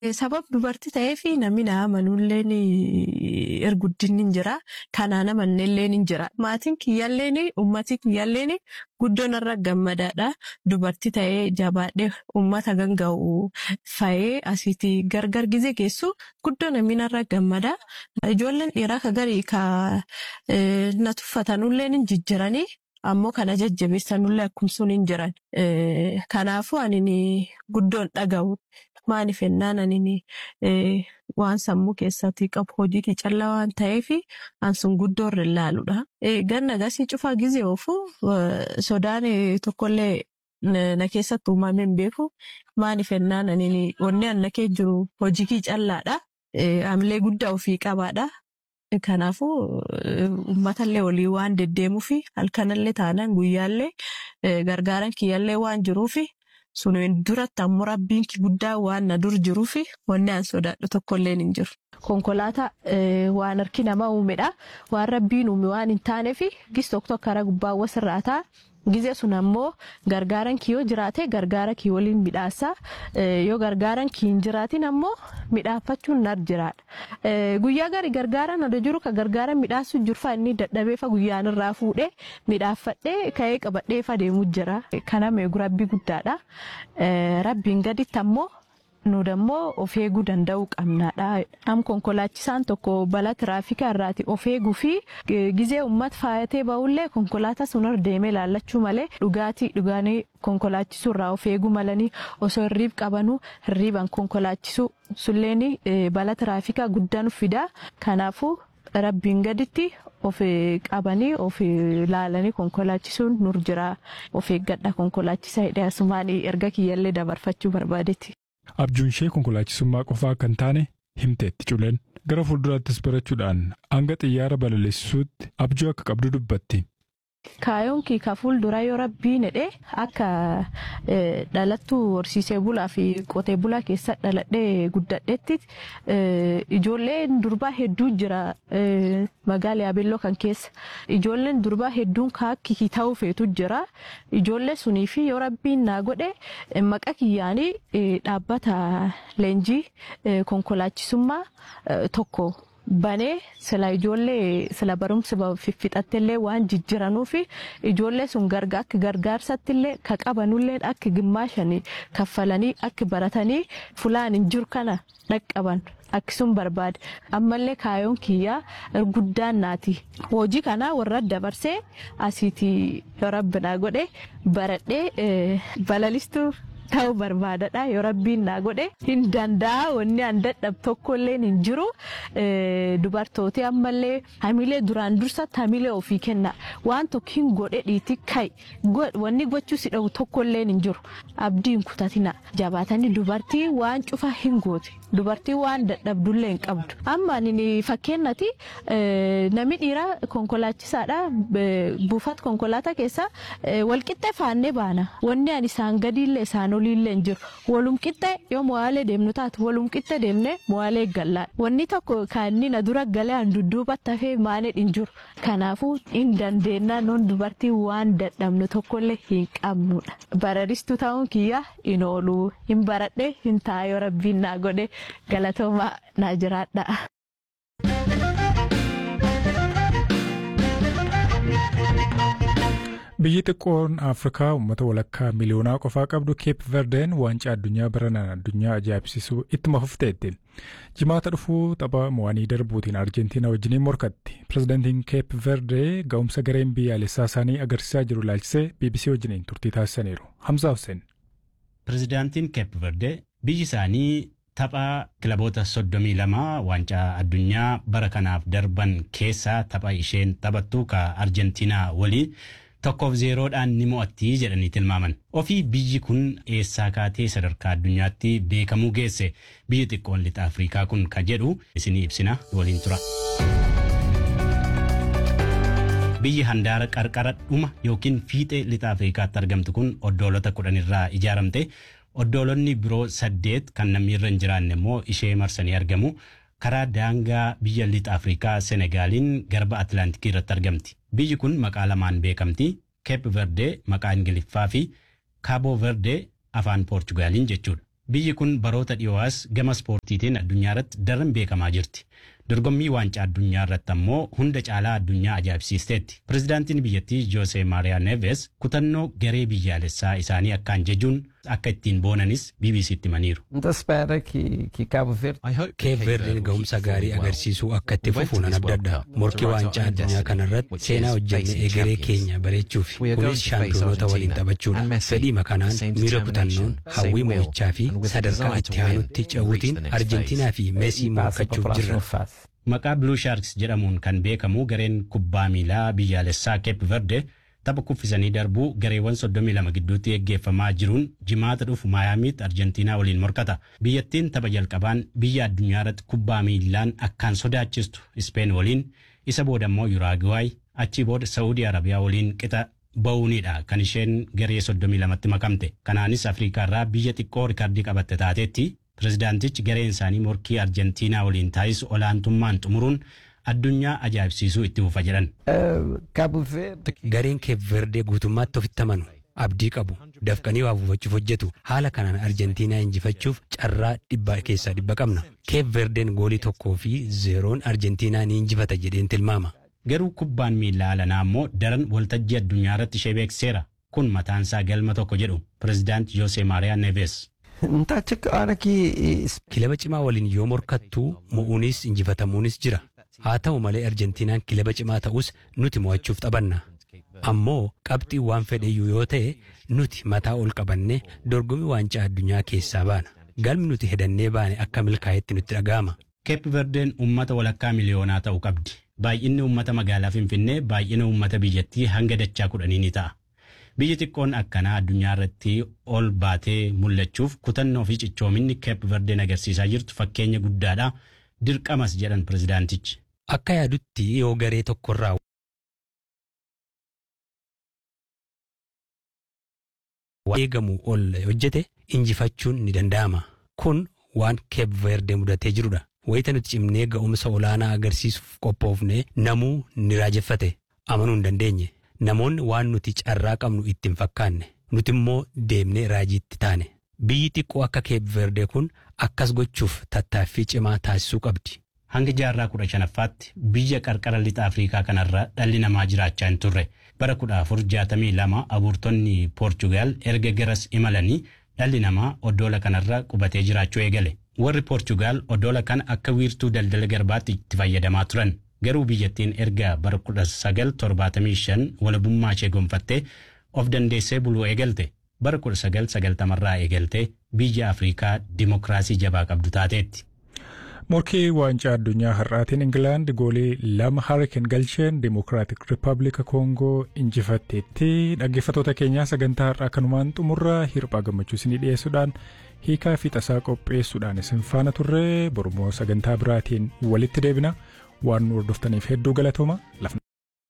Sabab dubartii ta'eef namni na amanulleen erguddinni hin jira. Kanaan amannelleen hin jira. Maatiin kiyyaalleen uummatii kiyyaalleen guddoon irra gammadaadha. Dubartii ta'ee jabaadhee uummata ganga'u fa'ee asiitii gargar gizee geessu guddoo namni irra gammada. Ijoolleen dhiiraa ka garii ka na tuffatanulleen hin jijjiranii. Ammoo kana jajjabeessanullee akkumsuun hin jiran. Kanaafuu ani guddoon dhaga'u. Maaliif ennaan ani waan sammuu keessatti qabu hojii callaa waan ta'eef ansun guddoo irra ilaaluudha. Ganna gasii cufaa gizee oofu sodaan tokkollee na keessatti uumamee hin beeku. Maaliif ennaan ani onnee anna kee jiru hojii callaadha. Amilee guddaa ofii qabaadha. Kanaafuu uummatallee olii waan deddeemuuf halkanallee taanaan guyyaallee gargaaran kiyyaallee waan jiruuf sun duratti ammoo rabbiin guddaa waan na dur jiruuf wanni an sodaadhu tokkollee hin jiru. Konkolaataa waan harki namaa uumedha. Waan rabbiin uume waan hin taaneef gis tokko tokko karaa gubbaa wasirraa ta'a. Gizee sun ammoo gargaaran kii yoo jiraate gargaara kii waliin midhaasa. Yoo gargaaran kii hin jiraatin ammoo midhaafachuun nar jiraadha. Guyyaa gari gargaaraan adda jiru ka gargaara midhaasu jirfa inni dadhabeefa guyyaan irraa fuudhee midhaaffadhee ka'ee qabadheefa deemu jira. Kana meegu rabbii guddaadha. Rabbiin gaditti ammoo nu dammoo of eeguu danda'uu qabnaadha. Am konkolaachisaan tokko balaa tiraafikaa irraati of eeguu fi gizee uummata faayatee ba'ullee konkolaataa sunirra deemee laallachuu malee dhugaatii dhugaanii konkolaachisuu irraa of eeguu malanii osoo hirriib qabanuu hirriiban konkolaachisuu sulleen balaa tiraafikaa guddaan fida. Kanaafuu rabbiin gaditti of qabanii of laalanii konkolaachisuun nur jira. Of eeggadha konkolaachisaa hidhee asumaan erga kiyyallee dabarfachuu barbaadetti. Abjuun ishee konkolaachisummaa qofaa kan taane himteetti culeen gara fuulduraattis barachuudhaan hanga xiyyaara balaleessisuutti abjuu akka qabdu dubbatti. Kaayoon kii ka fuuldura yoo rabbiin jedhee akka dhalattuu horsiisee bulaa fi qotee bulaa keessa dhaladhee guddadheetti ijoolleen durbaa hedduu jira magaalaa Yaabelloo kan keessa. Ijoolleen durbaa hedduun kaakki ta'uu feetu jira. Ijoollee sunii fi yoo rabbiin naa godhe maqa kiyyaanii dhaabbata leenjii konkolaachisummaa tokko. banee sila ijoollee sila barumsa fixattillee waan jijjiranuufi ijoollee sun garga akka gargaarsattillee ka qabanullee akka gimmaashanii kaffalanii akka baratanii fulaan hin jiru kana dhaqqaban akkasuma barbaade ammallee kaayoon kiyyaa guddaan naati hojii kana warra dabarsee asiitii rabbinaa godhe baradhee balalistuu ta'uu barbaadadha yoo rabbiin naa godhe hin danda'a wanni an dadhab tokkollee hin jiru dubartooti ammallee hamilee duraan dursatti hamilee ofii kenna waan tokko hin godhe dhiiti kai wanni gochuu si dhawu tokkollee hin jiru abdiin kutatina jabaatanii dubartii waan cufa hin goote dubartii waan dadhabdullee hin qabdu amma ani fakkeennati namni dhiiraa konkolaachisaadha buufata konkolaataa keessa walqixxee faannee baana wanni ani isaan gadiillee isaan oliillee hin jiru walum qixxee yoo mo'aalee deemnu taatu walum qixxee deemnee mo'aalee gallaan wanni tokko kan inni na dura galee an dudduubatti hafee maanee hin jiru kanaafuu hin dandeenya noon dubartii waan dadhabnu tokkollee hin qabnudha bararistuu ta'uun kiyya hin oolu hin baradhe hin taa'ee rabbiin naa godhe galatoomaa naa jiraadha. Biyyi xiqqoon Afrikaa uummata walakkaa miliyoonaa qofaa qabdu Keep Verdeen waancaa addunyaa baranaan addunyaa ajaa'ibsiisuu ittuma fufteetti. Jimaata dhufuu tapha mo'anii darbuutiin Arjentiinaa wajjiniin morkatti. Pireezidaantiin Keep Verdee ga'umsa gareen biyyaalessaa isaanii agarsiisaa jiru ilaalchisee BBC wajjiniin turtii taasisaniiru. Hamzaa Hussein. Pireezidaantiin Keep Verdee biyyi isaanii tapha kilaboota soddomii lama waancaa addunyaa bara kanaaf darban keessaa tapha isheen taphattu ka Arjentiinaa waliin. tokkoof zeeroodhaan ni mo'atti jedhanii tilmaaman. Ofii biyyi kun eessaa kaatee sadarkaa addunyaatti beekamuu geesse biyyi xiqqoon lixa Afrikaa kun ka jedhu isinii ibsina waliin tura. Biyyi handaara qarqara dhuma yookiin fiixee lixa Afrikaatti argamtu kun oddoolota kudhan irraa ijaaramte oddoolonni biroo saddeet kan namni irra hin jiraanne immoo ishee marsanii argamu. karaa daangaa biyya lixa Afrikaa Senegaaliin garba Atlaantikii irratti argamti. Biyyi kun maqaa lamaan beekamti. Cape Verde maqaa Ingiliffaa fi Cabo Verde afaan Poorchugaaliin jechuudha. Biyyi kun baroota dhiyoo'as gama ispoortiitiin addunyaa irratti daran beekamaa jirti. Dorgommii waancaa addunyaa irratti ammoo hunda caalaa addunyaa ajaa'ibsiisteetti. Pirezidaantiin biyyattii Joose Maariyaa Neves kutannoo garee biyyaalessaa isaanii akkaan jejuun akka ittiin boonanis BBC'tti himaniiru. Keep Verdeen ga'umsa gaarii agarsiisuu akka itti fufu nan abdadha. Morkii waancaa addunyaa kanarratti seenaa hojjennee egeree keenya bareechuuf kunis shaampiyoonota waliin taphachuudha. Fedhiima kanaan miira kutannoon hawwii mo'ichaa fi sadarkaa itti aanutti ce'uutiin Arjentiinaa fi Meesii mo'achuuf jirra. Maqaa Blue Sharks jedhamuun kan beekamu gareen kubbaa miilaa biyyaalessaa Cape Verde tapha kuffisanii darbuu gareewwan 32 gidduutti geggeeffamaa jiruun jimaata dhufu maayaamiitti Arjentiinaa waliin morkata. Biyyattiin tapha jalqabaan biyya addunyaa irratti kubbaa miilaan akkaan sodaachistu Ispeen waliin isa booda immoo Yuraagiwaay achii booda Saawudii Arabiyaa waliin qixa ba'uunidha kan isheen garee 32tti makamte. Kanaanis Afrikaa irraa biyya xiqqoo rikardii qabatte taateetti pirezidaantichi gareen isaanii morkii Arjentiinaa waliin taasisu olaantummaan xumuruun addunyaa ajaa'ibsiisuu itti fufa jedhan. Gareen Keep Verdee guutummaatti ofitti amanu abdii qabu dafqanii waa buufachuuf hojjetu haala kanaan Arjentiinaa injifachuuf carraa dhibba keessaa dhibba qabna. Keep Verdeen goolii tokkoo fi zeeroon Arjentiinaa ni injifata jedheen tilmaama. Garuu kubbaan miilaa alanaa immoo daran waltajjii addunyaa irratti ishee beeksiseera. Kun mataansaa galma tokko jedhu pirezidaant Joose Maariyaa Neves. Kilaba cimaa waliin yoo morkattuu mo'uunis injifatamuunis jira. Haa ta'u malee Arjentiinaan kilaba cimaa ta'us nuti mo'achuuf taphanna. Ammoo qabxii waan fedheyyuu yoo ta'e nuti mataa ol qabannee dorgommii waancaa addunyaa keessaa baana. Galmi nuti hedannee baane akka milkaa'etti nutti dhaga'ama. Keep Verdeen uummata walakkaa miliyoonaa ta'uu qabdi. Baay'inni uummata magaalaa Finfinnee baay'ina uummata biyyattii hanga dachaa kudhanii ni ta'a. Biyyi xiqqoon akkanaa addunyaa irratti ol baatee mul'achuuf kutannoo fi cichoominni Keep Verdeen agarsiisaa jirtu fakkeenya guddaadha. Dirqamas jedhan pirezidaantichi. Akka yaadutti yoo garee tokkorraa eegamu ol hojjete injifachuun ni danda'ama. Kun waan Keep Verde mudatee jirudha. Wayita nuti cimnee ga'umsa olaanaa agarsiisuuf qophoofne namuu ni raajeffate. Amanuu hin dandeenye. Namoonni waan nuti carraa qabnu itti hin fakkaanne. Nuti immoo deemnee raajiitti taane. Biyyi xiqqoo akka Keep Verde kun akkas gochuuf tattaaffii cimaa taasisuu qabdi. Hanga jaarraa kudha shanaffaatti biyya qarqara lixa Afrikaa kanarra dhalli namaa jiraachaa hin turre. Bara kudha afur jaatamii lama abuurtonni Poorchugaal erga garas imalanii dhalli namaa oddoola kanarra qubatee jiraachuu eegale. Warri Poorchugaal oddoola kana akka wiirtuu daldala garbaatti itti fayyadamaa turan. Garuu biyyattiin erga bara kudha sagal torbaatamii shan walabummaa ishee gonfattee of dandeessee buluu eegalte. Bara kudha sagal sagaltamarraa eegaltee biyya Afrikaa dimokiraasii jabaa qabdu taateetti. Morkii waancaa addunyaa har'aatiin Ingilaand goolii lama harkeen galcheen Dimokiraatik Rippaabilika Koongoo injifatteetti dhaggeeffattoota keenyaa sagantaa har'aa kanumaan xumurra hirphaa gammachuu isinii dhiyeessuudhaan hiikaa fi tasaa qopheessuudhaan isin faana turre bormoo sagantaa biraatiin walitti deebina waan nu hordoftaniif hedduu galatooma.